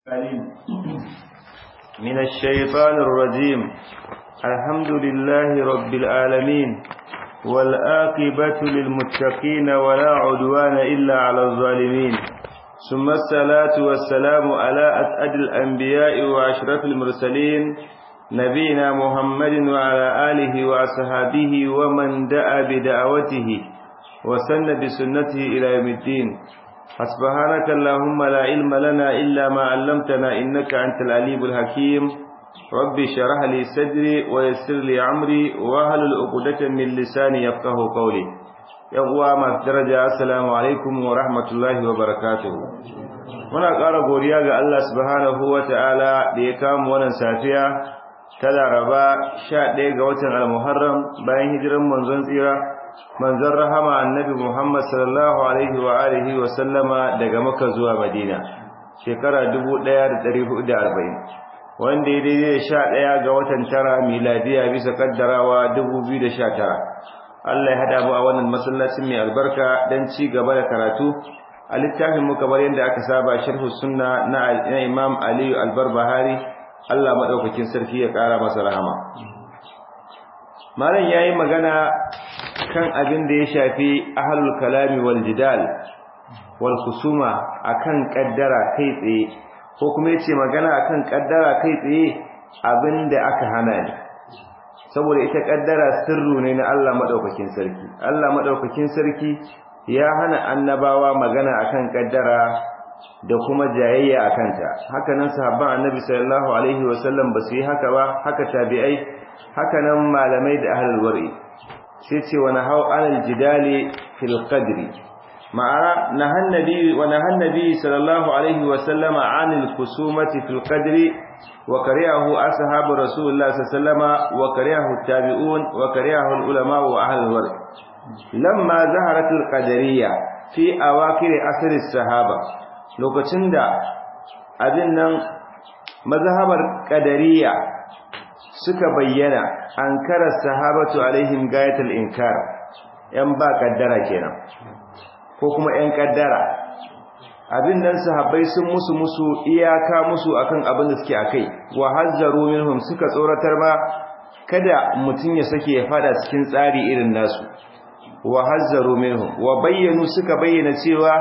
عليم من الشيطان الرجيم الحمد لله رب العالمين والآقبة للمتقين ولا عدوان إلا على الظالمين ثم الصلاة والسلام على أسعد الأنبياء وأشرف المرسلين نبينا محمد وعلى آله وأصحابه ومن دعا بدعوته وسن بسنته إلى يوم الدين سبحانك اللهم لا علم لنا إلا ما علمتنا إنك أنت العليم الحكيم ربي شرح لي صدري ويسر لي عمري وهل العقدة من لساني يفقه قولي yawwa masu daraja assalamu alaikum wa rahmatullahi wa barakatuhu muna ƙara godiya ga Allah subhanahu wa ta'ala da ya kama wannan safiya ta laraba 11 ga watan al-muharram bayan hijiran manzon tsira manzon rahama annabi Muhammad sallallahu alaihi wa alihi wa sallama daga Makka zuwa Madina shekara 1440 wanda ya daidai da 11 ga watan tara miladiya bisa kaddarawa 2019 Allah ya hada mu a wannan masallacin mai albarka dan ci gaba da karatu a littafin mu kamar yadda aka saba sharh sunna na Imam Ali al-Barbahari Allah madaukakin sarki ya kara masa rahama malam yayi magana kan abin da ya shafi ahlul kalami wal jidal wal khusuma akan kaddara kai tsaye ko kuma yace magana akan kaddara kai tsaye abinda aka hana ne saboda ita kaddara sirru ne na Allah madaukakin sarki Allah madaukakin sarki ya hana annabawa magana akan kaddara da kuma jayayya akan ta haka nan sahabban annabi sallallahu alaihi wasallam ba su yi haka ba haka tabi'ai haka nan malamai da ahlul wari sai ce wa nahau alal jidali fil qadri ma'ana nahan nabi wa nahan nabi sallallahu alaihi wasallam anil khusumati fil qadri وكرهه أصحاب رسول الله صلى الله عليه وسلم وكرهه التابعون وكرهه العلماء وأهل الورع لما ظهرت القدرية في أواخر أثر الصحابة lokacin da abin nan mazhabar qadariyya suka bayyana ankarar sahabatu alaihim gayatul inkar yan ba kaddara kenan ko kuma yan kaddara abin nan sahabbai sun musu musu iyaka musu akan abin da suke akai wa hazzaru minhum suka tsoratar ba kada mutun ya sake ya fada cikin tsari irin nasu wa hazzaru minhum wa bayyanu suka bayyana cewa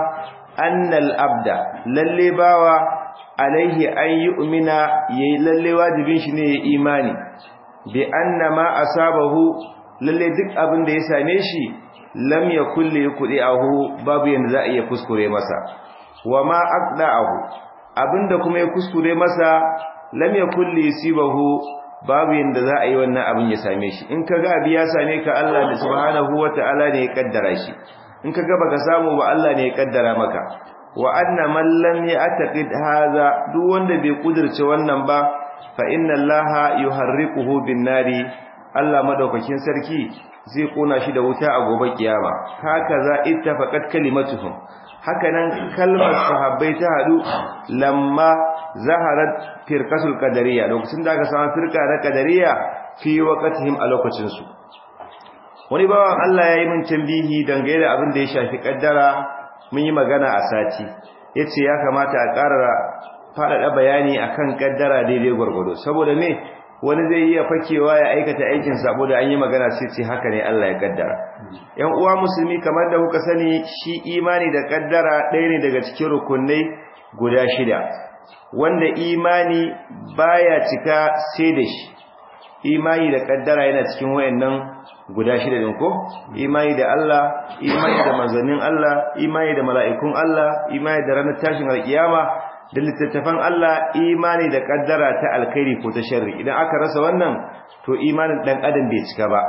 annal abda lalle bawa alaihi an yu'mina yayi lalle wajibin shi ne ya imani bi anna ma asabahu lalle duk abin da ya same shi lam yakul yuqdi'ahu babu yanda za a iya kuskure masa wa ma aqda'ahu abinda kuma ya kuskure masa lam yakul yusibahu babu yanda za a yi wannan abin ya same shi in kaga abi ya same ka Allah subhanahu wata'ala ne ya kaddara shi in kaga baka samu ba Allah ne ya kaddara maka wa anna man lam ya'taqid hadha duk wanda bai kudirce wannan ba fa inna allaha yuharriquhu bin nari Allah madaukakin sarki zai kona shi da wuta a gobe kiyama haka za ittafaqat kalimatuhum hakanan kalmar sahabbai ta hadu lamma zaharat firqatul qadariyya lokacin da aka samu firqa na qadariyya fi waqtihim a lokacin su wani bawan Allah yayi min tambihi dangane da abin da ya shafi kaddara mun yi magana a sati yace ya kamata a ƙara faɗaɗa bayani akan kaddara daidai gwargwado saboda me wani zai iya fakewa ya aikata aikin sabo da an yi magana sai ce haka ne Allah ya kaddara yan uwa musulmi kamar da kuka sani shi imani da kaddara ɗaya ne daga cikin rukunai guda shida wanda imani baya cika sai da shi imani da kaddara yana cikin wayannan guda shida din ko imani da Allah imani da manzannin Allah imani da mala'ikun Allah imani da ranar tashin alkiyama da littattafan Allah imani da kaddara ta alkhairi ko ta sharri idan aka rasa wannan to imanin dan adam bai cika ba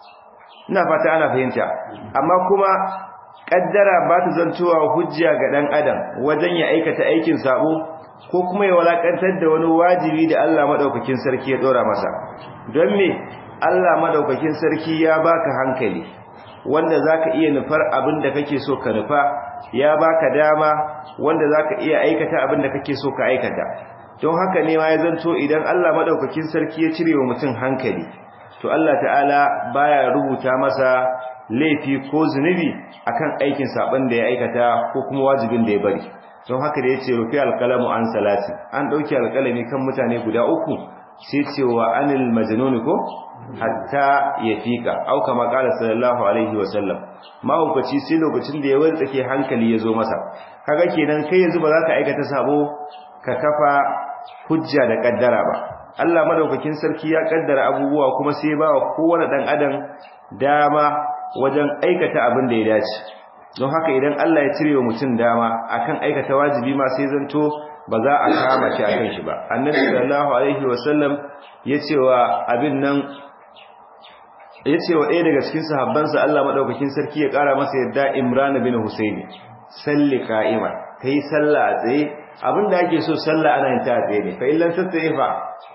ina fata ana fahimta amma kuma kaddara ba ta zantowa hujja ga dan adam wajen ya aikata aikin sabo ko kuma ya walakantar da wani wajibi da Allah madaukakin sarki ya dora masa don me Allah madaukakin sarki ya baka hankali wanda zaka iya nufar abin da kake so ka nufa ya baka dama wanda zaka iya aikata abin da kake so ka aikata don haka ne ma ya zanto idan Allah madaukakin sarki ya cire wa mutum hankali to Allah ta'ala baya rubuta masa laifi ko zunubi akan aikin saban da ya aikata ko kuma wajibin da ya bari don haka da yace rufi alqalamu an salati an dauki alqalami kan mutane guda uku sai cewa anil majnun ko hatta yafika au kama qala sallallahu alaihi wasallam mahaukaci sai lokacin da ya wartsake hankali ya zo masa kaga kenan kai yanzu ba za ka aikata sabo ka kafa hujja da kaddara ba Allah madaukakin sarki ya kaddara abubuwa kuma sai ba wa kowane dan adam dama wajen aikata abin da ya dace don haka idan Allah ya cire wa mutum dama akan aikata wajibi ma sai zanto ba za a kama shi akan shi ba annabi sallallahu alaihi wasallam yace wa abin nan yace wa ɗaya daga cikin sahabbansa Allah madaukakin sarki ya kara masa yadda Imran bin Husaini salli qa'ima kai sallah a tsaye abinda ake so sallah ana yin ta a tsaye ne fa illan tattaye fa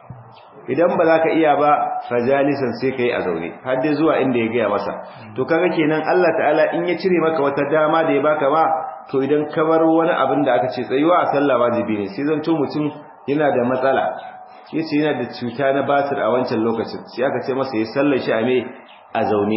idan ba za ka iya ba fajalisan sai ka yi a zaune har dai zuwa inda ya gaya masa to kaga kenan Allah ta'ala in ya cire maka wata dama da ya baka ba to idan ka bar wani abin da aka ce tsayuwa a sallah wajibi ne sai zanto mutum yana da matsala yace yana da cuta na basir a wancan lokacin sai aka ce masa ya sallar shi a me a zaune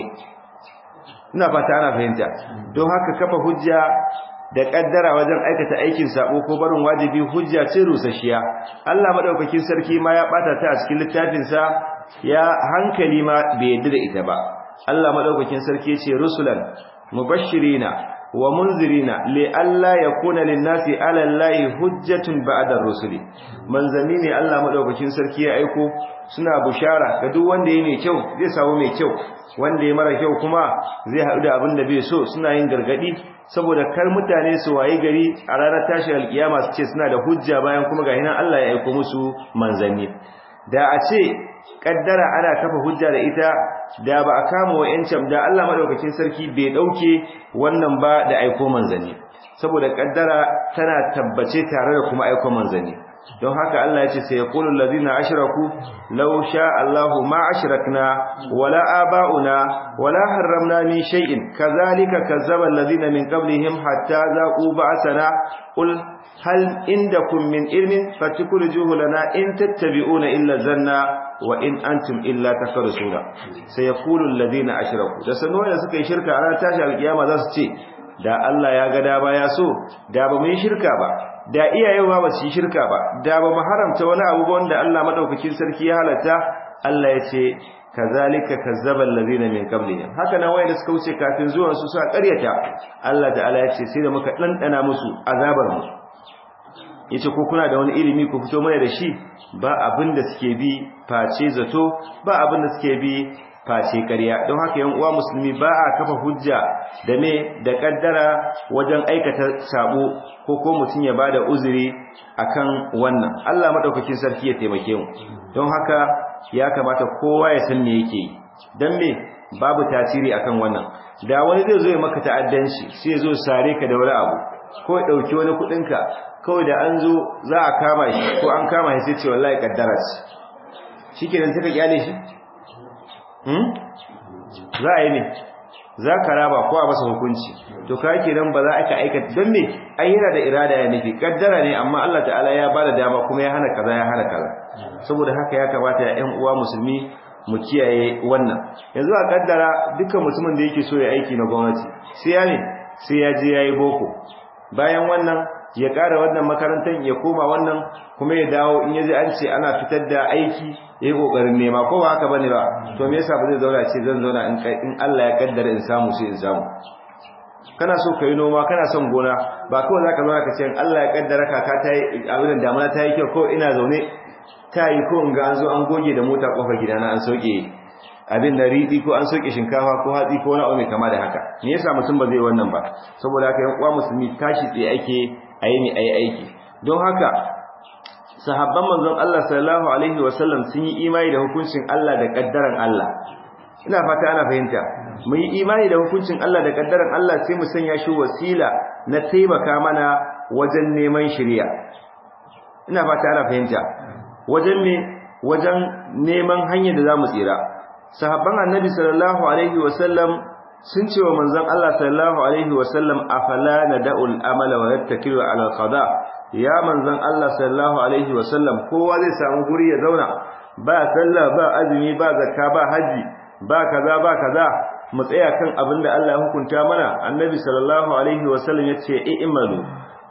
ina fata ana fahimta don haka kafa hujja da kaddara wajen aikata aikin sabo ko barin wajibi hujja ce rusasshiya Allah madaukakin sarki ma ya bata ta a cikin littafin sa ya hankali ma bai yadda da ita ba Allah madaukakin sarki ya ce rusulan mubashirina wa munzirina li alla yakuna lin-nasi 'ala Allahi hujjatun ba'da rusuli manzanni ne Allah madaukakin sarki ya aiko suna bushara ga duk wanda yayi mai kyau zai samu mai kyau wanda ya mara kyau kuma zai haɗu da abin da bai so suna yin gargadi saboda kar mutane su wayi gari a ranar tashi alkiyama su ce suna da hujja bayan kuma ga hinan Allah ya aiko musu manzanni da a ce kaddara ana kafa hujja da ita da ba a kama wa'ancan da Allah madaukakin sarki bai dauke wannan ba da aiko manzanni saboda kaddara tana tabbace tare da kuma aiko manzanni don haka Allah ya ce sai yaqulu allazina ashraku law sha Allahu ma ashrakna wala aba'una wala harramna min shay'in kazalika kazzaba allazina min qablihim hatta zaqu ba'sana qul hal indakum min ilmin fatukhrijuhu lana in tattabi'una illa zanna wa in antum illa tafarusuna sai yaqulu allazina ashraku da sanuwa da suka yi shirka a ranar tashi alkiyama za su ce da Allah ya ga da ba ya so da ba mu yi shirka ba da iyayen ba su yi shirka ba da ba mu haramta wani abu wanda Allah madaukakin sarki ya halatta Allah ya ce kazalika kazzaba allazina min qablihim haka nan wayanda suka wuce kafin zuwan su suka ƙaryata Allah ta'ala ya ce sai da muka dandana musu azabar mu yace ko kuna da wani ilimi ku fito mana da shi ba abin da suke bi face zato ba abin da suke bi face ƙarya don haka yan uwa musulmi ba a kafa hujja da me da kaddara wajen aikata sabo ko ko mutun ya bada uzuri akan wannan Allah madaukakin sarki ya taimake mu don haka ya kamata kowa ya san me yake yi dan me babu tasiri akan wannan da wani zai zo ya maka ta'addanci sai ya zo sare ka da wani abu ko ya dauki wani kudin ka kawai da an zo za a kama shi ko an kama shi sai ce wallahi kaddara ce shikenan sai ka kyale shi za a yi ne za ka raba ko a masa hukunci to ka ke nan ba za a ka aikata don me an yana da irada ya nufi kaddara ne amma Allah ta'ala ya ba da dama kuma ya hana kaza ya hana kaza saboda haka ya kamata ya ƴan uwa musulmi mu kiyaye wannan yanzu a kaddara dukkan mutumin da yake so ya aiki na gwamnati sai ya ne sai ya je yayi boko bayan wannan ya ƙara wannan makarantar ya koma wannan kuma ya dawo in yaji an ce ana fitar da aiki yayi kokarin nema ko ba haka bane ba to me yasa ba zai zauna ce zan zauna in in Allah ya kaddara in samu sai in samu kana so kai noma kana son gona ba kawai zaka zauna ka ce in Allah ya kaddara kaka ta yi abin da damuna ta yi kyau ko ina zaune ta yi ko in ga an zo an goge da mota kofar gidana an sauke abin da riɗi ko an soke shinkafa ko hatsi ko wani mai kama da haka me yasa mutum ba zai wannan ba saboda haka yan uwa musulmi tashi tsaye ake ayi ne ayi aiki don haka sahabban manzon Allah sallallahu alaihi wasallam sun yi imani da hukuncin Allah da kaddaran Allah ina fata ana fahimta mu yi imani da hukuncin Allah da kaddaran Allah sai mu sanya shi wasila na taimaka mana wajen neman shari'a ina fata ana fahimta wajen me wajen neman hanyar da zamu tsira sahabban annabi sallallahu alaihi wasallam sun ce wa manzon Allah sallallahu alaihi wasallam afala nada'ul amala wa yattakilu ala al-qada ya manzon Allah sallallahu alaihi wasallam kowa zai samu guri ya zauna ba sallah ba azumi ba zakka ba haji ba kaza ba kaza mu tsaya kan abin da Allah ya hukunta mana annabi sallallahu alaihi wasallam yace i'malu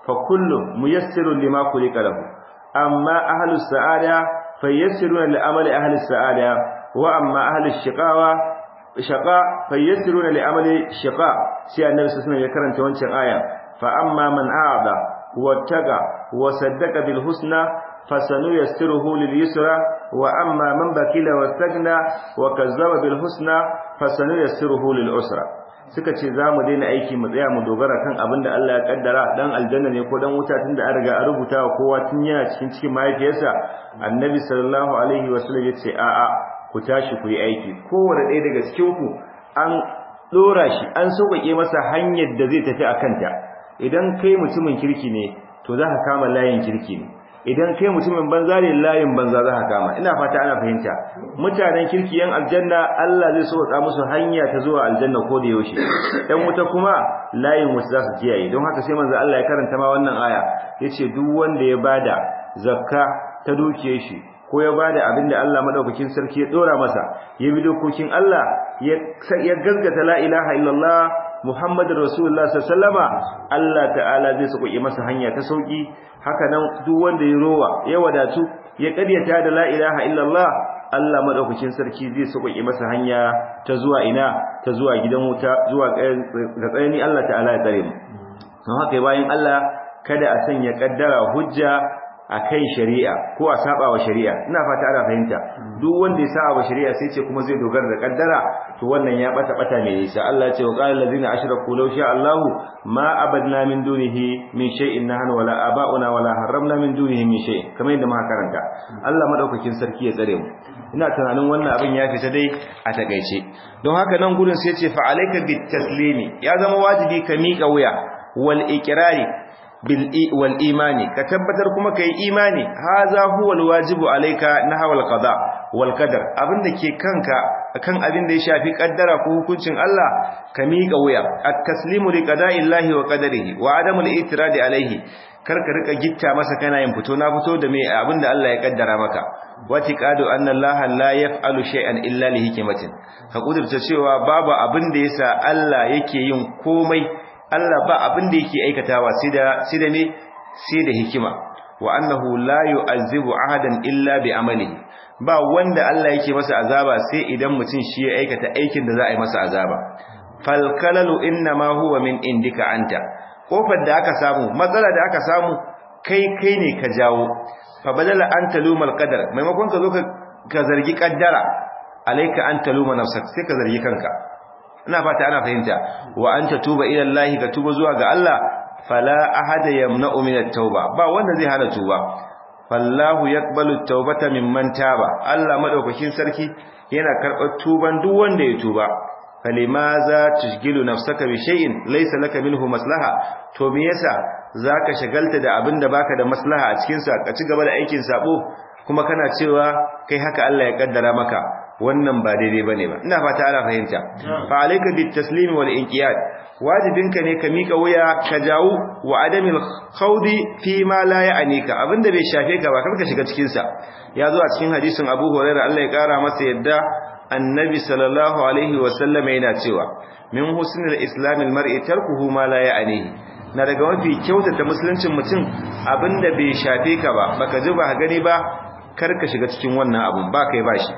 fa kullu muyassirun lima khuliqa lahu amma ahlus sa'ada fayassiruna li amali ahli sa'ada wa amma ahli shiqawa shaqa fayassiruna li amali shiqa sai annabi sallallahu alaihi ya karanta wancan aya fa amma man a'ada wattaqa wa saddaqa bil husna fasanuyassiruhu lil yusra wa amma man bakila wastaghna wa kazzaba bil husna fasanuyassiruhu lil usra suka ce za mu daina aiki mu tsaya mu dogara kan abin da Allah ya kaddara dan aljanna ne ko dan wuta tunda an riga an rubuta wa kowa tun yana cikin cikin mahaifiyarsa annabi sallallahu alaihi wasallam yace a a ku tashi ku yi aiki kowanne ɗaya daga cikin ku an dora shi an sauƙaƙe masa hanyar da zai tafi a kanta idan kai mutumin kirki ne to za ka kama layin kirki ne idan kai mutumin banza ne layin banza za ka kama ina fata ana fahimta mutanen kirki yan aljanna Allah zai sauka musu hanya ta zuwa aljanna ko da yaushe dan wuta kuma layin wasu za su kiyaye don haka sai manzo Allah ya karanta ma wannan aya yace duk wanda ya bada zakka ta dukiyar shi ko ya bada abin da Allah madaukakin sarki ya dora masa ya bi dokokin Allah ya ya gaskata la ilaha illallah Muhammadur Rasulullah sallama Allah ta'ala zai sauke masa hanya ta sauki haka nan duk wanda ya rowa ya wadatu ya karyata da la ilaha illallah Allah madaukakin sarki zai sauke masa hanya ta zuwa ina ta zuwa gidan wuta zuwa ga tsayani Allah ta'ala ya tsare mu don haka bayan Allah kada a sanya kaddara hujja a kai shari'a ko a saba wa shari'a ina fata ana fahimta duk wanda ya saba wa shari'a sai ce kuma zai dogara da kaddara to wannan ya bata bata mai nisa Allah ya ce wa qala allazina ashraku law sha Allahu ma abadna min dunihi min shay'in nahnu wala aba'una wala harramna min dunihi min shay'in kamar yadda muka karanta Allah madaukakin sarki ya tsare mu ina tunanin wannan abin ya fita dai a takeice don haka nan gurin sai ya ce fa alayka bit taslimi ya zama wajibi ka miƙa wuya wal iqrari wal imani ka tabbatar kuma kai imani haza huwa alwajibu alayka nahwal qada wal qadar abinda ke kanka kan abin da ya shafi kaddara ko hukuncin Allah ka miƙa wuya at-taslimu li qada'illahi wa qadarihi wa adamul itiradi alayhi kar ka rika gitta masa kana yin fito na fito da me abinda Allah ya kaddara maka watiqadu anna Allah la yaf'alu shay'an illa li hikmatin ka kudurta cewa babu abin da yasa Allah yake yin komai Allah ba abin da yake aikatawa sai da sai da ne sai da hikima wa annahu la yu'azzibu ahadan illa bi amalihi ba wanda Allah yake masa azaba sai idan mutum shi ya aikata aikin da za a yi masa azaba fal kalalu inma huwa min indika anta kofar da aka samu matsala da aka samu kai kai ne ka jawo fa badala an talumal qadar maimakon ka zo ka zargi kaddara alayka an taluma nafsak sai ka zargi kanka ina fata ana fahimta wa anta tuba ila Allah ka tuba zuwa ga Allah fala ahada yamna'u min at-tauba ba wanda zai hana tuba fallahu yaqbalu at-taubata mimman taba Allah madaukakin sarki yana karɓar tuban duk wanda ya tuba falimaza tushgilu nafsaka bi shay'in laysa laka minhu maslaha to me yasa zaka shagalta da abinda baka da maslaha a cikin sa ka ci gaba da aikin sabo kuma kana cewa kai haka Allah ya kaddara maka wannan ba daidai bane ba ina fata ana fahimta fa alayka bit taslim wal inqiyad wajibinka ne ka mika wuya ka jawo wa adamil khawdi fi ma la ya'nika abinda bai shafe ka ba karka shiga cikin sa ya zo a cikin hadisin Abu Hurairah Allah ya kara masa yadda annabi sallallahu alaihi wa sallam yana cewa min husnil islamil mar'i tarkuhu ma la ya'nihi na daga mafi kyautata musuluncin mutum abinda bai shafe ka ba baka ji ba gani ba karka shiga cikin wannan abun ba kai bashi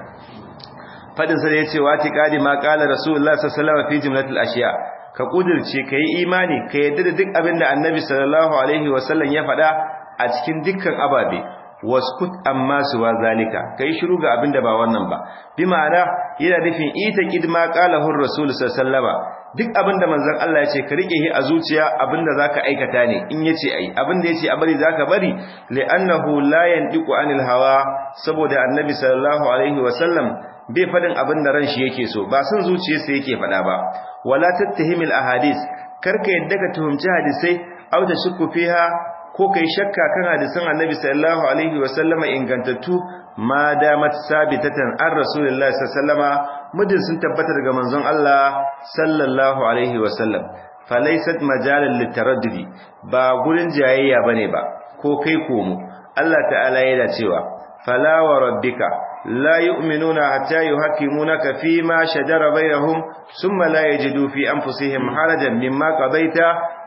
fadin sa yace wati qadi ma qala rasulullah sallallahu alaihi wasallam fi jumlatil ashiya ka kudirce kai imani ka yadda da duk abinda annabi sallallahu alaihi wasallam ya faɗa a cikin dukkan ababe waskut amma suwa zalika kai shiru ga abinda ba wannan ba bi ma'ana yana nufin ita kidma qalahu rasul sallallahu duk abinda manzon Allah ya ce ka rike shi a zuciya abinda zaka aikata ne in yace ai abinda yace a bari zaka bari li'annahu la yandiqu anil hawa saboda annabi sallallahu alaihi wasallam bai fadin abinda ran shi yake so ba sun zuciyarsa yake fada ba wala tattahimil ahadith karka yadda ka tuhumci hadisai au da shukku fiha ko kai shakka kan hadisan annabi sallallahu alaihi wasallama ingantattu ma damat sabitatan an rasulullahi sallama mudin sun tabbata daga manzon Allah sallallahu alaihi wasallam falaysat majalan litaraddudi ba gurin jayayya bane ba ko kai komo Allah ta'ala yana cewa fala wa rabbika la yu'minuna hatta yuhakkimunaka fima shajara bainahum thumma la yajidu fi anfusihim harajan mimma qadaita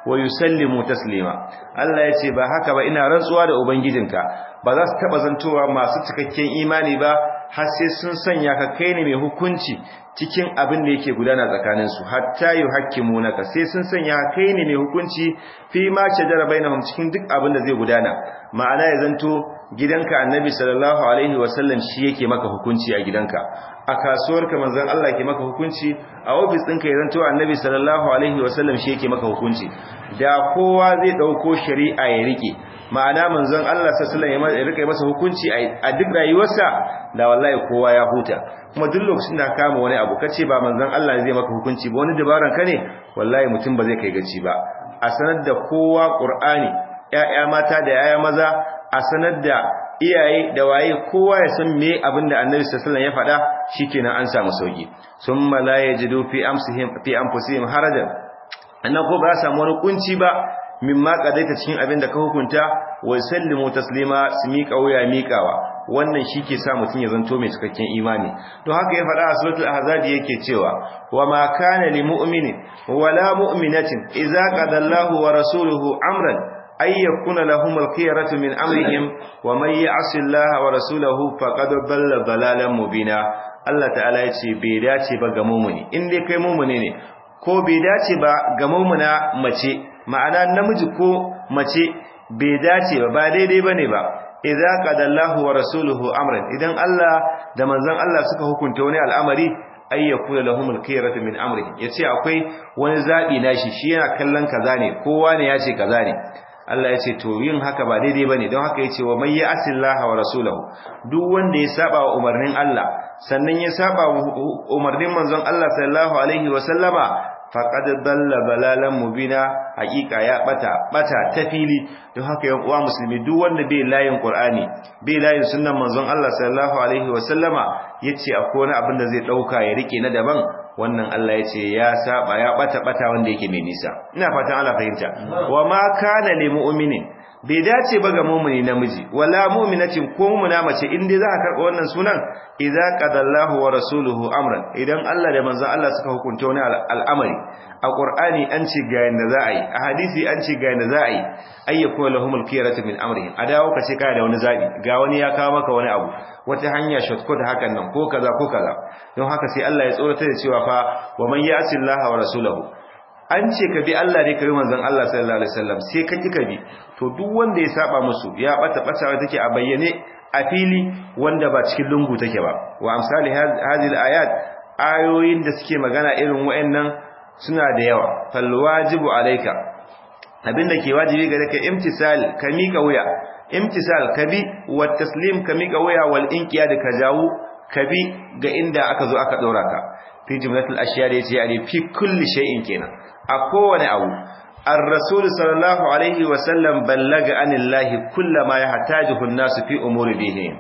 wa yusallimu taslima Allah ya ce ba haka ba ina rantsuwa da ubangijinka ba za su taba zantowa masu cikakken imani ba har sai sun sanya ka kai ne mai hukunci cikin abin da yake gudana tsakanin su hatta yuhakkimunaka sai sun sanya kai ne mai hukunci fi ma shajara bainahum cikin duk abin da zai gudana ma'ana ya zanto gidanka annabi sallallahu alaihi wasallam shi yake maka hukunci a gidanka a kasuwarka manzon Allah ke maka hukunci a ofis ɗinka ya zanto annabi sallallahu alaihi wasallam shi yake maka hukunci da kowa zai ɗauko shari'a ya rike ma'ana manzon Allah sallallahu alaihi wasallam ya rike masa hukunci a duk rayuwarsa da wallahi kowa ya huta kuma duk lokacin da ka kama wani abu kace ba manzon Allah zai maka hukunci ba wani dabaran ka ne wallahi mutum ba zai kai gaci ba a sanar da kowa Qur'ani ƴaƴa mata da ƴaƴa maza a sanar da iyaye da waye kowa ya san me abinda Annabi sallallahu alaihi wasallam ya faɗa shikenan an samu sauki summa la yajidu fi amsihim fi anfusihim harajan annan ko ba samu wani kunci ba mimma kadaita cikin abinda ka hukunta wa sallimu taslima su miƙa wuya miƙawa wannan shi ke sa mutum ya zanto mai cikakken imani don haka ya faɗa a suratul ahzab yake cewa wa ma kana lil mu'minin wala mu'minatin idza qadallahu wa rasuluhu amran ay yakuna lahum al-khiyaratu min amrihim wa man ya'si Allah wa rasulahu faqad dalla dalalan mubina Allah ta'ala ya ce bai dace ba ga mu'mini in dai kai mu'mini ne ko bai dace ba ga mu'mina mace ma'ana namiji ko mace bai dace ba ba daidai bane ba idza qadallahu wa rasuluhu amran idan Allah da manzon Allah suka hukunta wani al'amari ay yakuna lahumul khiyaratu min amrihim yace akwai wani zabi nashi shi yana kallon kaza ne kowa ne yace kaza ne Allah yace to yin haka ba daidai bane don haka yace wa may ya'sillaha wa rasulahu duk wanda ya saba wa umarnin Allah sannan ya saba wa umarnin manzon Allah sallallahu alaihi wa sallama faqad dalla balalan mubina hakika ya bata bata ta fili don haka yan uwa musulmi duk wanda bai layin qur'ani bai layin sunnan manzon Allah sallallahu alaihi wa sallama yace akwai wani abin da zai dauka ya rike na daban wannan Allah yace ya saba ya bata bata wanda yake mai nisa ina fatan Allah fahimta wa ma kana lil mu'minin bai dace ba ga mu'mini namiji wala mu'minatin ko mu'mina mace in dai za ka karɓa wannan sunan idza qadallahu wa rasuluhu amran idan Allah da manzon Allah suka hukunta wani al'amari a qur'ani an ce ga yanda za a yi a hadisi an ce ga yanda za a yi ayyakun lahumul khiyaratu min amrihim a dawo ka ce kai da wani zabi ga wani ya kawo maka wani abu wata hanya shortcut hakan nan ko kaza ko kaza don haka sai Allah ya tsorata da cewa fa wa man ya'si Allah wa rasulahu an ce ka bi Allah ne ka bi manzon Allah sallallahu alaihi wasallam sai ka ki ka bi to duk wanda ya saba musu ya bata batawa take a bayyane a fili wanda ba cikin lungu take ba wa amsali hadhihi ayat ayoyin da suke magana irin wayannan suna da yawa fal wajibu alayka abinda ke wajibi gare ka imtisal ka mika wuya imtisal ka bi wa taslim ka mika wuya wal inqiyad ka jawu ka bi ga inda aka zo aka dora ka fi jumlatul ashiya da yace yani fi kulli shay'in kenan a kowane abu الرسول صلى الله عليه وسلم بلغ عن الله كل ما يحتاجه الناس في امور دينهم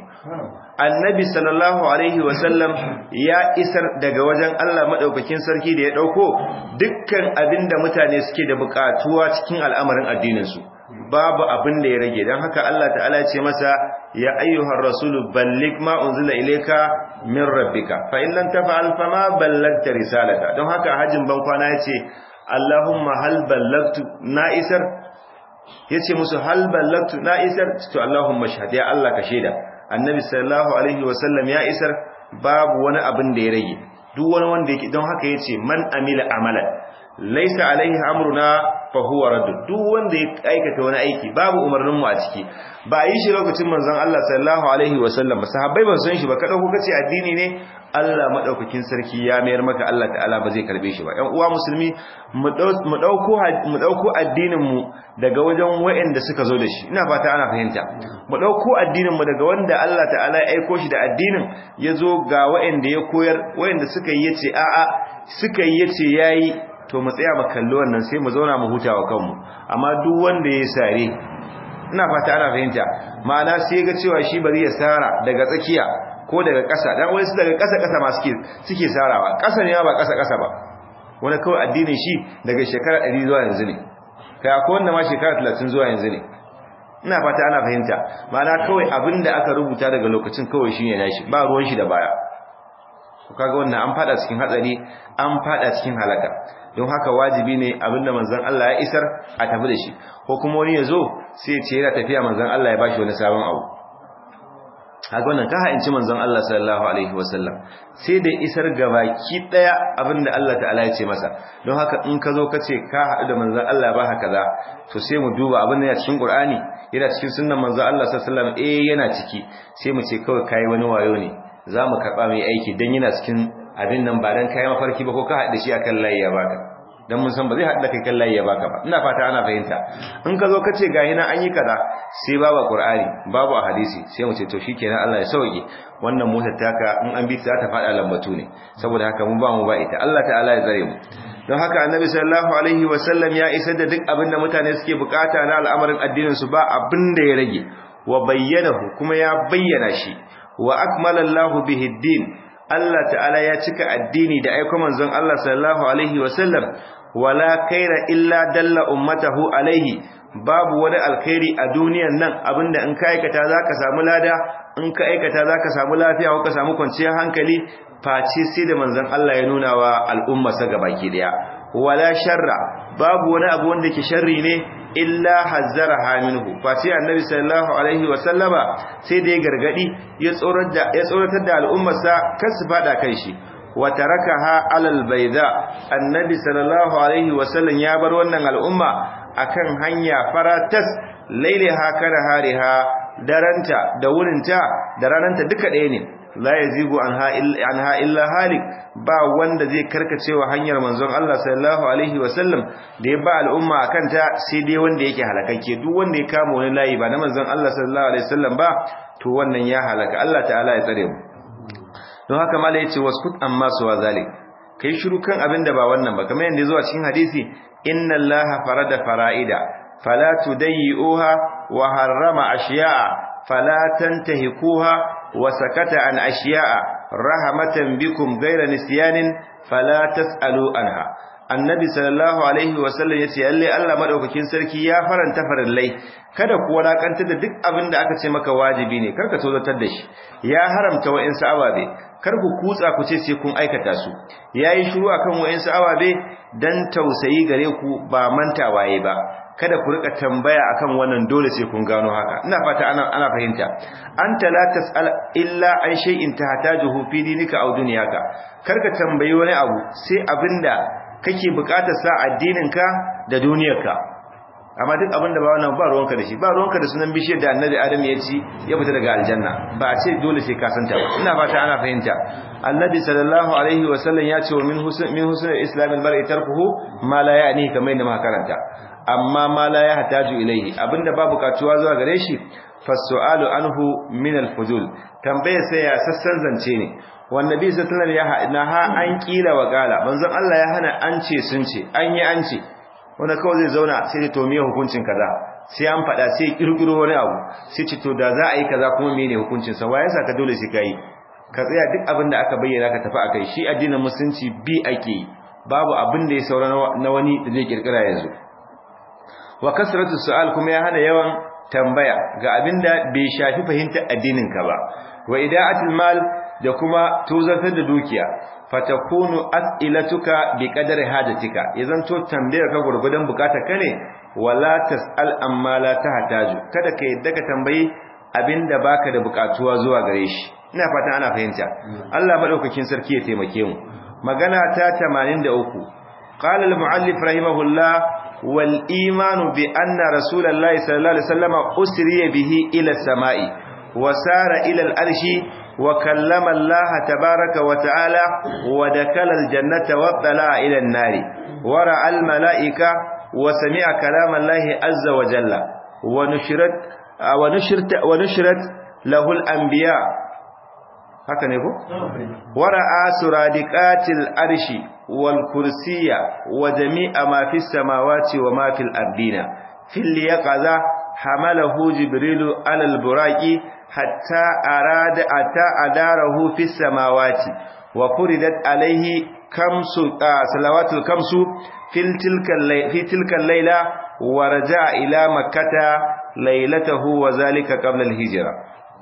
annabi sallallahu alaihi wasallam ya isar daga wajen Allah madaukakin sarki da ya dauko dukkan abinda mutane suke da bukatuwa cikin al'amarin addinin su babu abin da ya rage dan haka Allah ta'ala ya ce masa ya ayyuhar rasul balligh ma unzila ilayka min rabbika fa in lam taf'al fama ballagta risalata don haka hajin ban kwana yace Allahumma hal ballagtu na isar yace musu hal ballagtu na isar to Allahumma shahada ya Allah ka shaida annabi sallallahu alaihi wasallam ya isar babu wani abin da ya rage duk wani wanda yake don haka yace man amila amalan laysa alaihi amruna fa huwa radd duk wanda ya aikata wani aiki babu umarnin mu a ciki ba yi shi lokacin manzon Allah sallallahu alaihi wasallam sahabbai ba san shi ba kada ku kace addini ne Allah madaukakin sarki ya mayar maka Allah ta'ala ba zai karbe shi ba ƴan uwa musulmi mu dauko mu dauko addinin mu daga wajen wayanda suka zo da shi ina fata ana fahimta mu dauko addinin mu daga wanda Allah ta'ala ya aiko shi da addinin yazo ga wayanda ya koyar wayanda suka yi yace a'a suka yi yace yayi to mu tsaya mu kalli wannan sai mu zauna mu huta wa kanmu amma duk wanda ya sare ina fata ana fahimta ma'ana sai ga cewa shi bari ya sara daga tsakiya ko daga ƙasa dan wani su daga ƙasa ƙasa ma suke suke sarawa ƙasa ne ba ƙasa ƙasa ba wani kawai addinin shi daga shekara 100 zuwa yanzu ne kai akwai wanda ma shekara 30 zuwa yanzu ne ina fata ana fahimta ma'ana kawai abinda aka rubuta daga lokacin kawai shine nashi ba ruwan shi da baya kaga wannan an fada cikin hatsari an fada cikin halaka don haka wajibi ne abinda manzon Allah ya isar a tafi da shi ko kuma wani ya zo sai ya ce yana tafiya manzon Allah ya bashi wani sabon abu haka wannan ka ha'inci manzon Allah sallallahu alaihi wasallam sai da isar gabaki daya abinda Allah ta'ala ya ce masa don haka in ka zo ka ce ka haɗu da manzon Allah ba haka za to sai mu duba abin da ya cikin Qur'ani yana cikin sunnan manzon Allah sallallahu alaihi wasallam eh yana ciki sai mu ce kawai kai wani wayo ne za mu karɓa mai aiki dan yana cikin abin nan ba dan kai mafarki ba ko ka haɗu da shi akan layi ya baka dan mun san ba zai haɗa kai kan layi ya baka ba ina fata ana fahimta in ka zo ka ce ga hina an yi kaza sai babu qur'ani babu a hadisi sai mu ce to shikenan Allah ya sauke wannan motar taka in an bi ta ta faɗa lambatu ne saboda haka mun ba mu ba ita Allah ta'ala ya tsare mu don haka annabi sallallahu alaihi wa sallam ya isar da duk abin da mutane suke bukata na al'amarin addinin su ba abin da ya rage wa bayyanahu kuma ya bayyana shi wa akmala Allahu bihi din Allah ta'ala ya cika addini da aiko manzon Allah sallallahu alaihi wa sallam wala kaira illa dalla ummatahu alaihi babu wani alkhairi a duniyan nan abinda in ka aikata zaka samu lada in ka aikata zaka samu lafiya ko ka samu kwanciyar hankali face sai da manzon Allah ya nuna wa al'umma sa gabaki daya wala sharra babu wani abu wanda ke sharri ne illa hazzaraha minhu face annabi sallallahu alaihi wa sallama sai da ya gargadi ya tsoratar da ya tsoratar da al'ummar sa kar su fada kan shi wa tarakaha alal bayda annabi sallallahu alaihi wasallam ya bar wannan al'umma akan hanya faratas lailaha kana hariha daranta da wurinta da rananta duka ɗaya ne la yazigu anha anha illa halik ba wanda zai karkacewa hanyar manzon Allah sallallahu alaihi wasallam da ya ba al'umma akan ta sai dai wanda yake halakakke duk wanda ya kama wani layi ba na manzon Allah sallallahu alaihi wasallam ba to wannan ya halaka Allah ta'ala ya tsare mu don haka mala yace waskut amma suwa zalik kai shiru kan abin da ba wannan ba kamar yanda zuwa cikin hadisi inna allaha farada fara'ida fala tudayyi'uha wa harrama ashiya'a fala tantahikuha wa sakata an ashiya'a rahmatan bikum ghayra nisyanin fala tasalu anha annabi sallallahu alaihi wasallam yace lalle Allah madaukakin sarki ya faranta farallai kada ku walakantar da duk abin da aka ce maka wajibi ne karka tozatar da shi ya haramta wa'insu ababe kar ku kutsa ku ce sai kun aikata su yayi shiru akan wa'insu ababe dan tausayi gare ku ba manta waye ba kada ku rika tambaya akan wannan dole sai kun gano haka ina fata ana ana fahimta anta la tasal illa an shay'in tahtajuhu fi dinika aw dunyaka karka tambayi wani abu sai abinda kake bukatar sa addininka da duniyarka amma duk abin da ba wannan ba ruwanka da shi ba ruwanka da sunan bishiyar da annabi adam ya ci ya fita daga aljanna ba a ce dole sai ka santa ba ina fata ana fahimta annabi sallallahu alaihi wa sallam ya ce wa min husn min husn islam al-mar'i tarkuhu ma la ya'ni kamar yadda muka karanta amma ma la yahtaju ilayhi abinda ba bukatuwa zuwa gare shi fasu'alu anhu min al-fudul tambaye sai ya sassan zance ne wannabi sallallahu alaihi wa sallam ya ha an kila wa kala manzon Allah ya hana an ce sun ce an yi an ce wanda kawai zai zauna sai da to miye hukuncin kaza sai an faɗa sai kirkiro wani abu sai ce to da za a yi kaza kuma mene hukuncin sa waye saka dole sai kai ka tsaya duk abin da aka bayyana ka tafi akai shi addinin musulunci bi ake yi babu abin da ya saura na wani da zai kirkira yanzu wa kasratu su'al kuma ya hana yawan tambaya ga abin da bai shafi fahimtar addinin ka ba wa ida'atul mal da kuma tozartar da dukiya fatakunu as'ilatuka biqadari hajatika idan to tambayar ka gurgudan bukatar ka ne wala tasal amma la tahtaju kada ka yadda ka tambayi abinda baka da bukatuwa zuwa gare shi ina fatan ana fahimta Allah madaukakin sarki ya taimake mu magana ta 83 qala al-muallif rahimahullah wal imanu bi anna rasulullahi sallallahu alaihi wasallam usriya bihi ila samai wa sara ila al-arshi وكلم الله تبارك وتعالى ودخل الجنة واطلع إلى النار ورأى الملائكة وسمع كلام الله عز وجل ونشرت ونشرت ونشرت له الأنبياء هكذا يقول ورأى سرادقات الأرش والكرسي وجميع ما في السماوات وما في الأرضين في اليقظة حمله جبريل على البراق حتى أراد أتى أداره في السماوات وفردت عليه كمس آه صلوات الكمس في تلك في تلك الليلة ورجع إلى مكة ليلته وذلك قبل الهجرة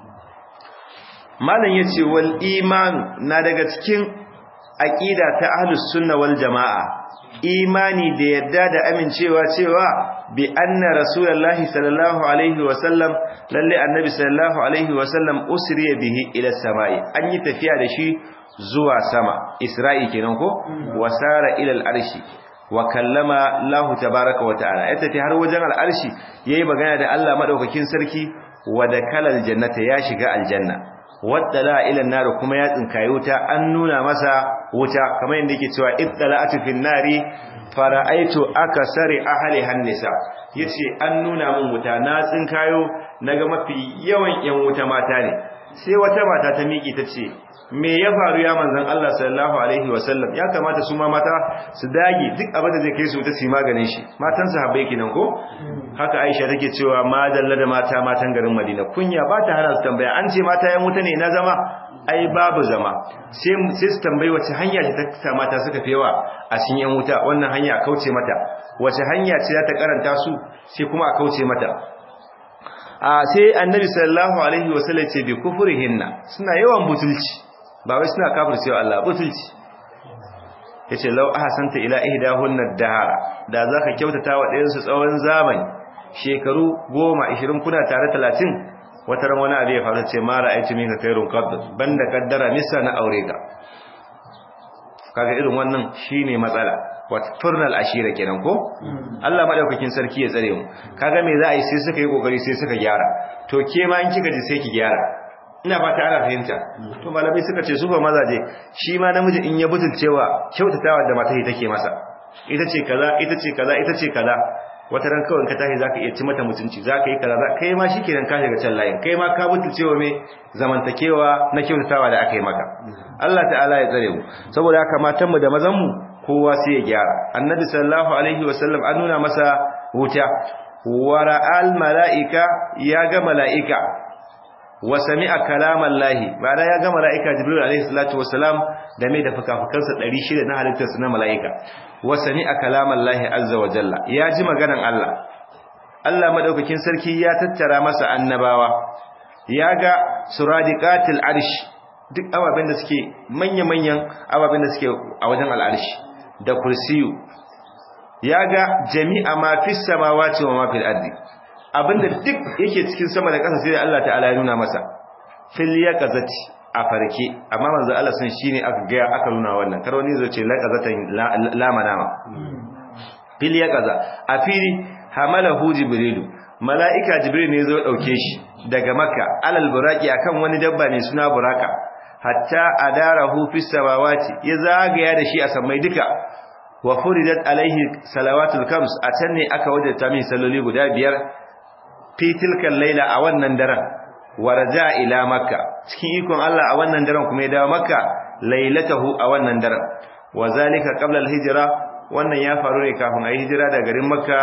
malam yace wal iman na daga cikin aqida ta ahlus sunna wal jamaa imani da yadda da amincewa cewa bi anna rasulullahi sallallahu alaihi wa sallam lalle annabi sallallahu alaihi wa sallam usriya bihi ila samai an yi tafiya da shi zuwa sama isra'i kenan ko wasara ila al-arshi wa kallama Allah tabaaraka wa ta'ala ya tafi har wajen al-arshi yayi magana da Allah madaukakin sarki wa dakala al-jannata ya shiga aljanna waddala ila nar kuma ya tsinkaye wuta an nuna masa wuta kamar yadda yake cewa ittala'atu fin nari fara'aitu akasari ahli hannisa yace an nuna min wuta na tsinkayo naga mafi yawan yan wuta mata ne sai wata mata ta miki tace me ya faru ya manzon Allah sallallahu alaihi wasallam ya kamata su ma mata su dage duk abin da zai kai su ta su maganin shi matan sahabbai kenan ko haka Aisha take cewa ma dalla da mata matan garin Madina kunya ba ta hana su tambaya an ce mata yan wuta ne na zama ai babu zama sai sai su tambayi wace hanya ce ta mata suka fi yawa a cikin yan wuta wannan hanya a kauce mata wace hanya ce za ta karanta su sai kuma a kauce mata a sai annabi sallallahu alaihi wasallam ce bi kufurihinna suna yawan butulci ba wai suna kafircewa Allah butulci yace law ahsanta ila ihdahunna dahara da zaka kyautata wa ɗayan su tsawon zamani shekaru 10 20 kuna tare 30 wata ran wani abu ya faru ce ma ra'aytu minka khairun qad banda kaddara misa na aure ka kaga irin wannan shine matsala wata turnal ashira kenan ko Allah madaukakin sarki ya tsare mu kaga me za a yi sai suka yi kokari sai suka gyara to ke ma in kika ji sai ki gyara ina fata ana fahimta to malamai suka ce su ba mazaje shi ma namiji in ya butulcewa kyautatawa da mata take masa ita ce kaza ita ce kaza ita ce kaza wata ran kawai ka tashi zaka iya ci mata mutunci zaka yi kaza kai ma shikenan ka shiga can layin kai ma ka butulcewa me zamantakewa na kyautatawa da aka yi maka Allah ta'ala ya tsare mu saboda haka matan mu da mazan mu kowa sai ya gyara annabi sallallahu alaihi wasallam an nuna masa wuta wa ra'al mala'ika ya ga mala'ika wa sami'a kalaman lahi ma'ana ya ga mala'ika jibril alaihi salatu wassalam da mai da fukafukansa 600 na halittarsa na mala'ika wa sami'a kalaman lahi azza wa jalla ya ji maganan Allah Allah madaukakin sarki ya tattara masa annabawa ya ga suradiqatil arsh duk ababen da suke manya-manyan ababen da suke a wajen al'arshi da kursiyu ya ga jami'a ma fis samawati wa ma fil ardi abinda duk yake cikin sama da ƙasa sai da Allah ta'ala ya nuna masa fil yaqazati a farke amma manzo Allah sun shine aka ga aka nuna wannan kar wani zai ce laqazatan la manama fil yaqaza a fili hamalahu jibrilu mala'ika jibril ne zo dauke shi daga makka alal buraqi akan wani dabba ne suna buraka hatta adarahu fis samawati ya zagaya da shi a samai duka wa furidat alaihi salawatul kams a can ne aka wajata min salloli guda biyar fi tilkan laila a wannan daren waraja ila makka cikin ikon Allah a wannan daren kuma ya dawo makka lailatahu a wannan daren wa zalika qabla al-hijra wannan ya faru ne kafin a yi hijira daga garin makka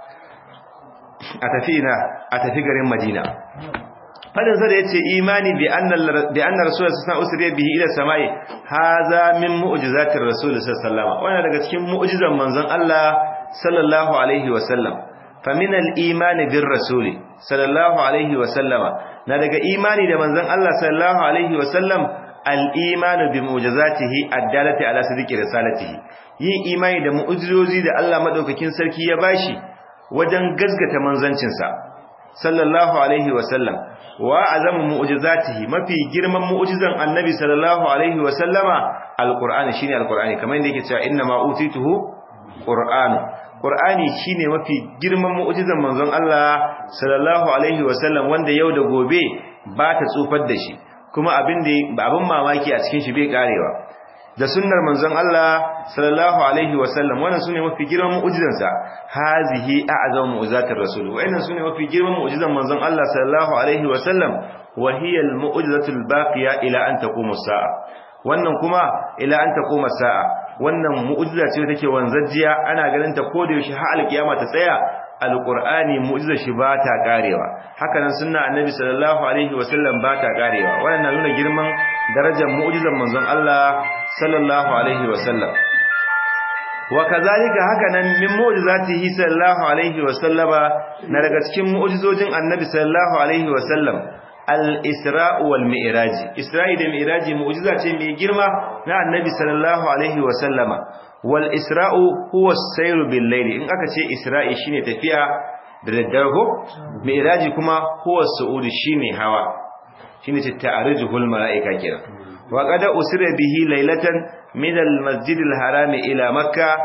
a tafi ina a tafi garin madina fadin sa da yace imani bi anna bi anna rasul sallallahu alaihi wasallam bihi ila samai haza min mu'jizatir rasul sallallahu alaihi wasallam wannan daga cikin mu'jizan manzon Allah sallallahu alaihi wasallam فمن الإيمان بالرسول صلى الله عليه وسلم نادق إيماني لمن ذن الله صلى الله عليه وسلم الإيمان بمعجزاته الدالة على صدق رسالته yin imani da mu'ujizozi da Allah madaukakin sarki ya bashi wajen gazgata manzancinsa sallallahu alaihi wasallam wa azamu mu'jizatihi mafi girman mu'jizan annabi sallallahu alaihi wasallama alqur'ani shine alqur'ani kamar yadda yake cewa inna ma utituhu qur'anu Qur'ani shine mafi girman mu'jizan manzon Allah sallallahu alaihi wasallam wanda yau da gobe ba ta tsufar da shi kuma abin da abin mamaki a cikin shi bai karewa da sunnar manzon Allah sallallahu alaihi wasallam wannan sune mafi girman mu'jizan sa hazihi a'zamu mu'jizatir rasul wannan sune mafi girman mu'jizan manzon Allah sallallahu alaihi wasallam wa hiya al-mu'jizatul baqiya ila an taquma as-sa'a wannan kuma ila an taquma as-sa'a wannan mu'jiza ce take wanzajjiya ana ganin ta ko da yaushe har alkiyama ta tsaya alqur'ani mu'jizar shi ba ta karewa haka nan sunna annabi sallallahu alaihi wasallam ba ta karewa wannan nuna girman darajar mu'jizar manzon Allah sallallahu alaihi wasallam wa kazalika haka nan min mu'jizatihi sallallahu alaihi wasallama na daga cikin mu'jizojin annabi sallallahu alaihi wasallam al-isra'u wal mi'raji isra'i da mi'raji mu'jiza ce mai girma na annabi sallallahu alaihi wa sallama wal isra'u huwa as-sayru bil layli in aka ce isra'i shine tafiya da daddare ko mi'raji kuma huwa as-su'ud shine hawa shine ce ta'arujuhul mala'ika kenan wa qad usira bihi laylatan min al-masjid al-haram ila makkah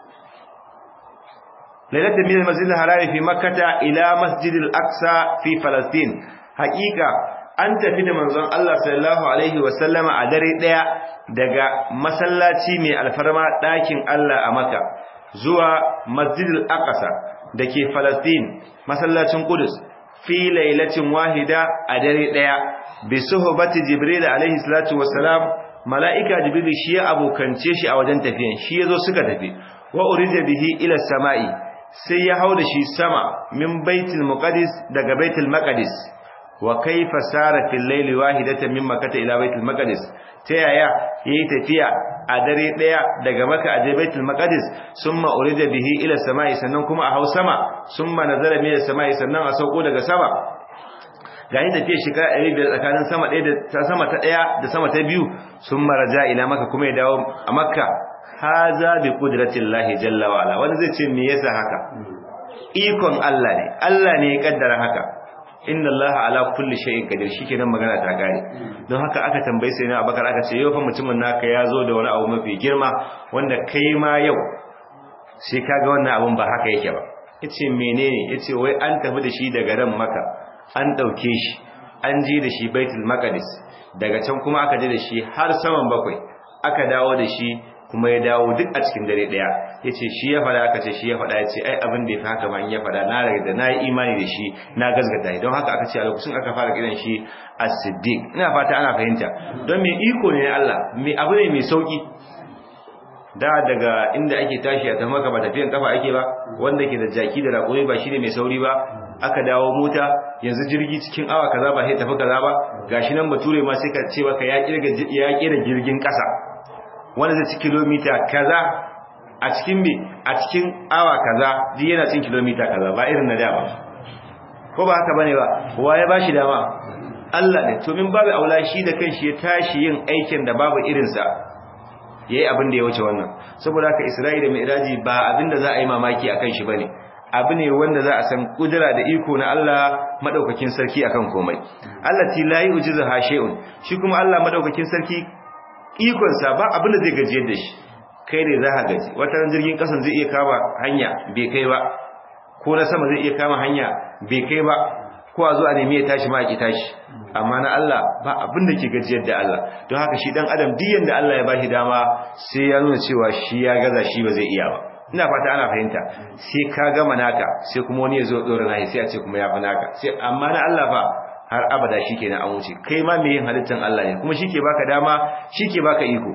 laylatan min al-masjid al-haram fi makkah ila masjid al-aqsa fi falastin haqiqa an tafi da manzon Allah sallallahu alaihi wa sallama a dare daya daga masallaci mai alfarma dakin Allah a Makka zuwa masjid al-aqsa dake falastin masallacin Qudus fi lailatin wahida a dare daya bi suhbati jibril alaihi salatu wassalam malaika jibril shi ya abokance shi a wajen tafiyan shi yazo suka tafi wa urida bihi ila samai sai ya hauda shi sama min baitul muqaddis daga baitul maqdis wa kaifa sara fil layli wahidatan min makkah ila baitul maqdis ta yaya yayi tafiya a dare daya daga makka a baitul maqdis summa urida bihi ila samai sannan kuma a hau sama summa nazara min samai sannan a sauko daga sama ga yin tafiya shekara ɗari biyar tsakanin sama ɗaya da sama ta ɗaya da sama ta biyu sun maraja ila maka kuma ya dawo a makka haza bi kudratin lahi jalla wa ala wani zai ce me yasa haka ikon Allah ne Allah ne ya kaddara haka inna Allah ala kulli shay'in qadir shikenan magana ta gare don haka aka tambaye sai na Abakar aka ce yau fa mutumin naka ya zo da wani abu mafi girma wanda kai ma yau sai kaga wannan abun ba haka yake ba yace menene yace wai an tafi da shi daga ran maka an ɗauke shi an ji da shi baitul maqdis daga can kuma aka je da shi har saman bakwai aka dawo da shi kuma ya dawo duk a cikin dare daya yace shi ya fada aka ce shi ya fada yace ai abin da yafi haka ma in ya fada na riga da nayi imani da shi na gazgata shi don haka aka ce a lokacin aka fara kiran shi as-siddiq ina fata ana fahimta don me iko ne Allah me abu ne mai sauki da daga inda ake tashi a tamaka ba tafiyan kafa ake ba wanda ke da jaki da raƙoyi ba shine mai sauri ba aka dawo mota yanzu jirgi cikin awa kaza ba sai tafi kaza ba gashi nan bature ma sai ka ce baka ya kirga ya kira jirgin kasa wanda zai ci kilomita kaza a cikin me a cikin awa kaza duk yana cin kilomita kaza ba irin na da ba ko ba haka bane ba waye bashi dama Allah ne to min babu aula shi da kanshi ya tashi yin aikin da babu irin sa yayi abin da ya wuce wannan saboda haka Isra'ila da Mi'raji ba abin da za a yi mamaki akan shi bane abu ne wanda za a san kudura da iko na Allah madaukakin sarki akan komai Allah ti la yujizu hasheun shi kuma Allah madaukakin sarki ikon sa ba abin da zai gajiyar da shi kai ne za ka gaji wata ran jirgin kasan zai iya kama hanya bai kai ba ko na sama zai iya kama hanya bai kai ba ko a zo a nemi ya tashi ma ki tashi amma na Allah ba abin da ke gajiyar da Allah don haka shi dan adam duk yanda Allah ya bashi dama sai ya nuna cewa shi ya gaza shi ba zai iya ba ina fata ana fahimta sai ka gama naka sai kuma wani ya zo dora nahi sai a ce kuma ya fi naka sai amma na Allah fa har abada shikenan an wuce kai ma me yin halittan Allah ne kuma shike baka dama shike baka iko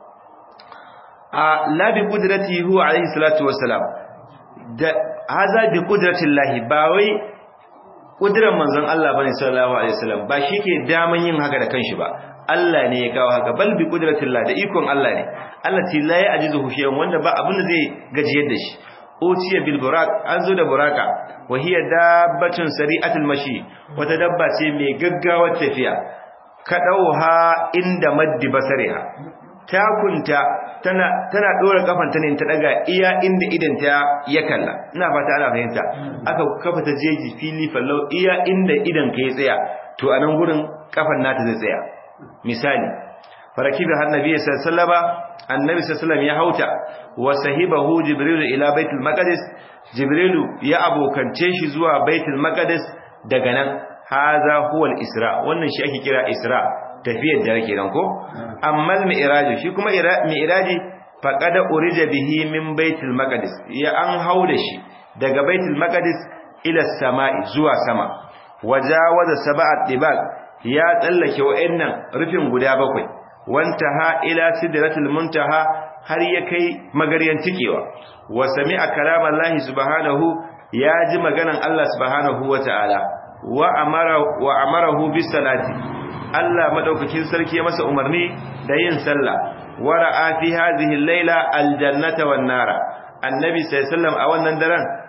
a la bi qudratihi huwa alayhi salatu wassalam da haza bi qudratillahi ba wai kudiran manzon Allah bane sallallahu alaihi wasallam ba shike daman yin haka da kanshi ba Allah ne ya kawo haka bal bi qudratillah da ikon Allah ne Allah ti la ya ajizu shay'un wanda ba abin da zai gajiyar da shi utiya bil burak an zo da buraka wa hiya dabbatun sari'atul mashi wata dabba ce mai gaggawar tafiya kadauha inda maddi basariha takunta tana tana dora kafanta ne ta daga iya inda idanta ya kalla ina fata ana fahimta aka kafa ta jeji fili fallau iya inda idan ka ya tsaya to anan gurin kafan nata zai tsaya misali farakibi har nabi sallallahu annabi sallallahu ya hauta wa sahibahu jibril ila baitul maqdis jibril ya abokance shi zuwa baitul maqdis daga nan haza huwa al-isra wannan shi ake kira isra tafiyar da yake nan ko amma al-mi'raj shi kuma mi'raji faqad urija bihi min baitul maqdis ya an hauda shi daga baitul maqdis ila samai zuwa sama wajawaza sab'at dibaq ya tsallake wa'annan rufin guda bakwai wantaha ila sidratil muntaha har ya kai magaryan tikewa wa sami'a kalamallahi subhanahu ya ji maganan Allah subhanahu wata'ala wa amara wa amarahu bis salati Allah madaukakin sarki ya masa umarni da yin sallah wa ra'a fi hadhihi al-laila al-jannata wan nara annabi sallallahu alaihi wasallam a wannan daren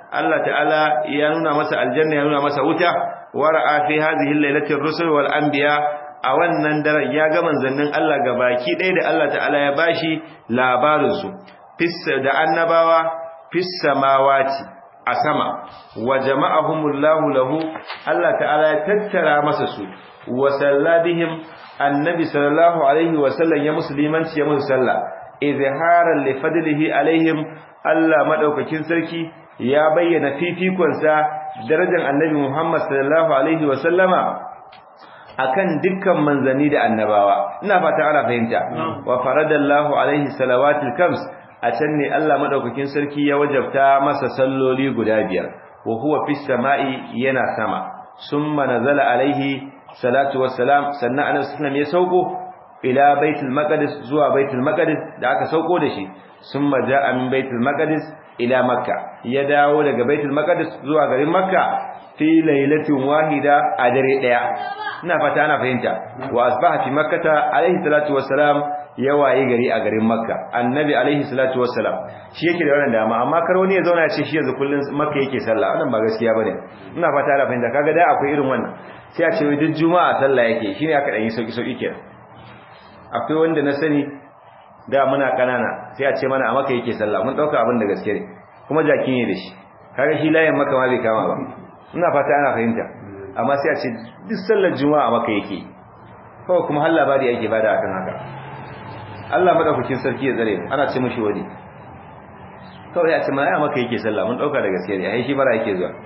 Allah ta'ala ya nuna masa aljanna ya nuna masa wuta wara'a fi hadhihi al-lailati ar-rusul wal anbiya a wannan daren ya ga manzannin Allah baki ɗaya da Allah ta'ala ya bashi labarin su fissa da annabawa fis samawati a sama wa jama'ahumullahu lahu Allah ta'ala ya tattara masa su wa sallabihim annabi sallallahu alaihi wa sallam ya musulmanci ya musu sallah izharan li fadlihi alaihim Allah madaukakin sarki ya bayyana fifikonsa darajar annabi Muhammad sallallahu alaihi wa sallama akan dukkan manzanni da annabawa ina fata ana fahimta wa faradallahu alaihi salawatul kams a can ne Allah madaukakin sarki ya wajabta masa salloli guda biyar wa huwa fis sama'i yana sama summa nazala alaihi salatu wassalam sannan annabi sallallahu ya sauko ila baitul maqdis zuwa baitul maqdis da aka sauko da shi summa jaa min baitul maqdis ila makka ya dawo daga baitul maqdis zuwa garin makka fi lailatin wahida a dare daya ina fata ana fahimta wa asbaha fi makkata alaihi salatu wassalam ya waye gari a garin makka annabi alaihi salatu wassalam shi yake da wannan dama amma kar wani ya zauna ya ce shi yanzu kullun makka yake sallah wannan ba gaskiya bane ina fata ana fahimta kaga dai akwai irin wannan sai a ce wai duk juma'a sallah yake shine aka dan yi sauki sauki kenan akwai wanda na sani da muna kanana sai a ce mana a makka yake sallah mun dauka abin da gaske ne kuma jaki ne da shi kaga shi layin makka ma bai kama ba ina fata ana fahimta amma sai a ce duk sallar juma'a makka yake kawai kuma har labari yake bada akan haka Allah madaukakin sarki ya tsare ana ce mishi wani kawai ya ce mana ya maka yake sallah mun dauka da gaskiya ne ai shi bara yake zuwa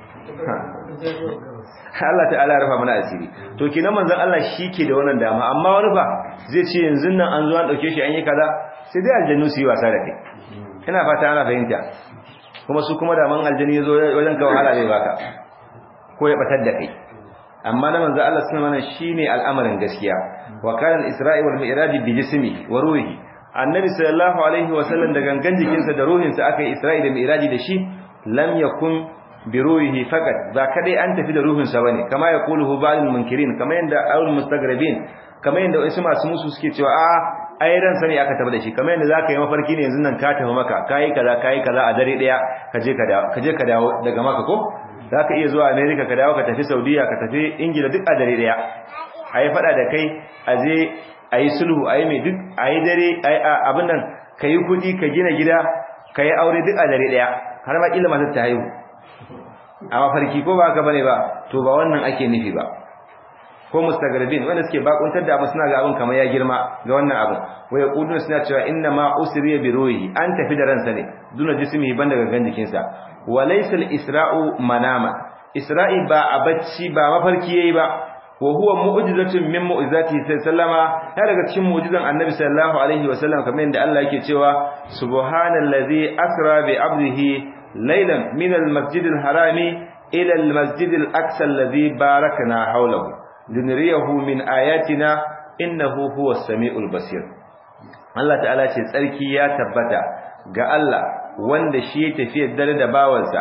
Allah ta'ala ya rufa mana asiri to kinan manzon Allah shike da wannan dama amma wani fa zai ce yanzu nan an zo an dauke shi an yi kaza sai dai aljannu su yi wasa da kai ina fata ana fahimta kuma su kuma da man aljanni yazo wajen ka wahala zai baka ko ya batar da kai amma na manzo Allah sunan wannan shine al'amarin gaskiya wa kana al-isra'i wal mi'raj bi jismi wa ruhi annabi sallallahu alaihi wa sallam da gangan jikinsa da ruhinsa aka yi isra'i da mi'raji da shi lam yakun bi ruhihi faqat ba kadai an tafi da ruhinsa bane kama ya quluhu ba'dul munkirin kama yanda al mustagrabin kama yanda wasu masu musu suke cewa a ai ran sani aka tafi da shi kama yanda zaka yi mafarki ne yanzu nan ka tafi maka kai kaza kai kaza a dare daya ka je ka dawo ka je ka dawo daga maka ko za ka iya zuwa america ka dawo ka tafi saudiya ka tafi ingila duk a dare daya a yi fada da kai a je a yi sulhu a yi mai duk a yi dare abin nan ka yi kudi ka gina gida ka yi aure duk a dare daya har ma kila matar ta haihu a mafarki ko ba ka bane ba to ba wannan ake nufi ba ko mustagarbin wanda suke bakuntar da abu suna ga abin kamar ya girma ga wannan abin wa yaquluna suna cewa inna ma usriya bi ruhi an tafi da ransa ne duna jismihi ban daga gan jikinsa wa laysa al-isra'u manama isra'i ba a bacci ba mafarki yayi ba wa huwa mu'jizatun min mu'jizati sallama ya daga cikin mu'jizan annabi sallallahu alaihi wa sallam kamar yadda Allah yake cewa subhanallazi asra bi 'abdihi laylan min al-masjid al-harami ila al-masjid al-aqsa alladhi barakna hawlahu linriyahu min ayatina innahu huwa as-sami'ul basir Allah ta'ala ce tsarki ya tabbata ga Allah wanda shi ya tafi dare da bawansa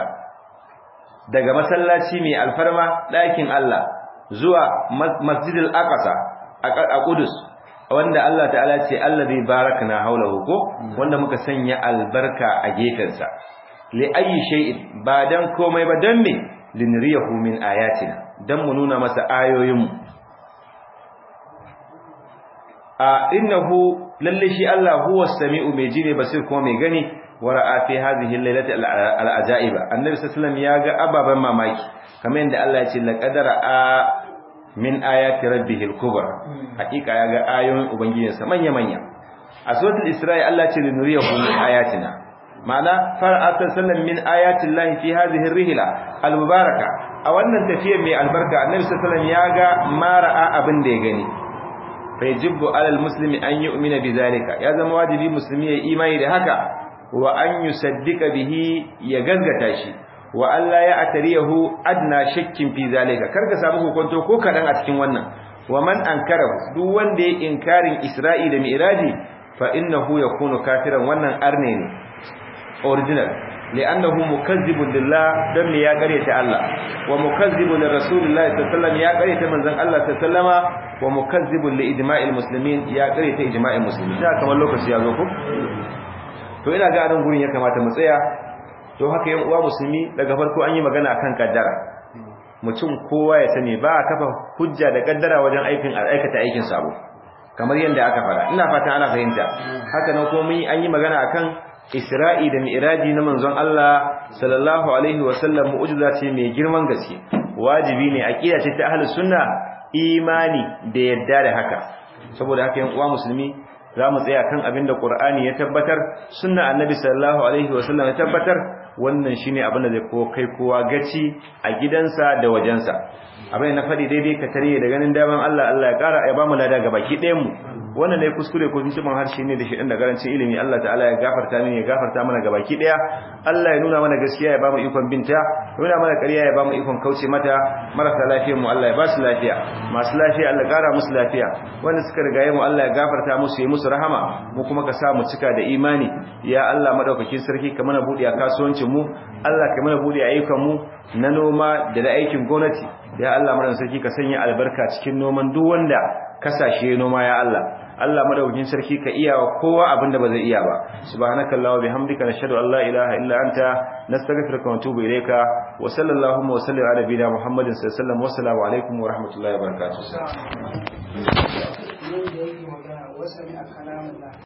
daga masallaci mai alfarma ɗakin Allah zuwa masjidil aqsa a Qudus wanda Allah ta'ala ce allazi barakna haulahu ko wanda muka sanya albarka a gefensa li ayi shay'in ba dan komai ba dan me linriyahu min ayatina dan mu nuna masa ayoyinmu a innahu lalle shi Allah huwa samiu mai ji ne basir kuma mai gani wara'a fi hadhihi al-lailati al-ajaiba annabi sallallahu ya ga ababan mamaki kamar yadda Allah ya ce laqad ra'a min ayati rabbihil kubra hakika ya ga ayoyin ubangijinsa manya manya a suratul isra'i Allah ce linuriyahu min ayatina ma'ana fara'a sallallahu min ayati llahi fi hadhihi ar-rihla al-mubaraka a wannan tafiyar mai albarka annabi sallallahu ya ga mara'a abin da ya gani fa yajibu alal muslimi an yu'mina bidhalika ya zama wajibi musulmi ya imani da haka wa an yusaddiqa bihi ya gaskata shi wa Allah ya atariyahu adna shakkin fi zalika karka samu hukunto ko kadan a cikin wannan wa man ankara duk wanda ya inkarin Isra'i da Mi'raji fa innahu yakunu kafiran wannan arne ne original li'annahu mukazzibun lillah dan me ya ta Allah wa mukazzibun lirrasulillahi sallallahu alaihi wasallam ya ta manzon Allah sallallahu alaihi wa mukazzibun li ijma'il muslimin ya ta ijma'il muslimin da kamar lokaci ya zo ko to ina ga anan gurin ya kamata mu tsaya don haka yan uwa musulmi daga farko an yi magana akan kaddara mutum kowa ya sani ba a kafa hujja da kaddara wajen aikin aikata aikin sabo kamar yadda aka fara ina fata ana fahimta haka nan kuma mun an yi magana akan Isra'i da Mi'raji na manzon Allah sallallahu alaihi wa sallam mu'jiza ce mai girman gaske wajibi ne aqida ce ta ahlus sunna imani da yadda da haka saboda haka yan uwa musulmi za mu tsaya kan abin da Qur'ani ya tabbatar sunna annabi sallallahu alaihi wa sallam ya tabbatar wannan shine abin da zai ko kai kowa gaci a gidansa da wajensa abin na faɗi daidai ka tare da ganin daman Allah Allah ya ƙara ya ba mu lada ga baki ɗayan mu wannan ne kuskure ko tuntuban harshe ne da shi da garancin ilimi Allah ta'ala ya gafarta mini ya gafarta mana ga baki ɗaya Allah ya nuna mana gaskiya ya ba mu ikon binta ya nuna mana ƙarya ya ba mu ikon kauce mata marasa lafiyar mu Allah ya ba su lafiya masu lafiya Allah ƙara musu lafiya wanda suka rigaye mu Allah ya gafarta musu ya musu rahama mu kuma ka sa mu cika da imani ya Allah madaukakin sarki ka mana buɗe a kasuwancin mu Allah ka mana buɗe a ayyukan mu na noma da na aikin gwamnati ya Allah madaukakin sarki ka sanya albarka cikin noman duk wanda kasashe noma ya Allah Allah madaukakin sarki ka iya wa kowa abinda ba zai iya ba subhanakallahumma bihamdika nashhadu an la ilaha illa anta nastaghfiruka wa natubu ilayka wa sallallahu wa sallim ala nabiyina muhammadin sallallahu alaihi wasallam wa assalamu alaikum wa rahmatullahi wa barakatuh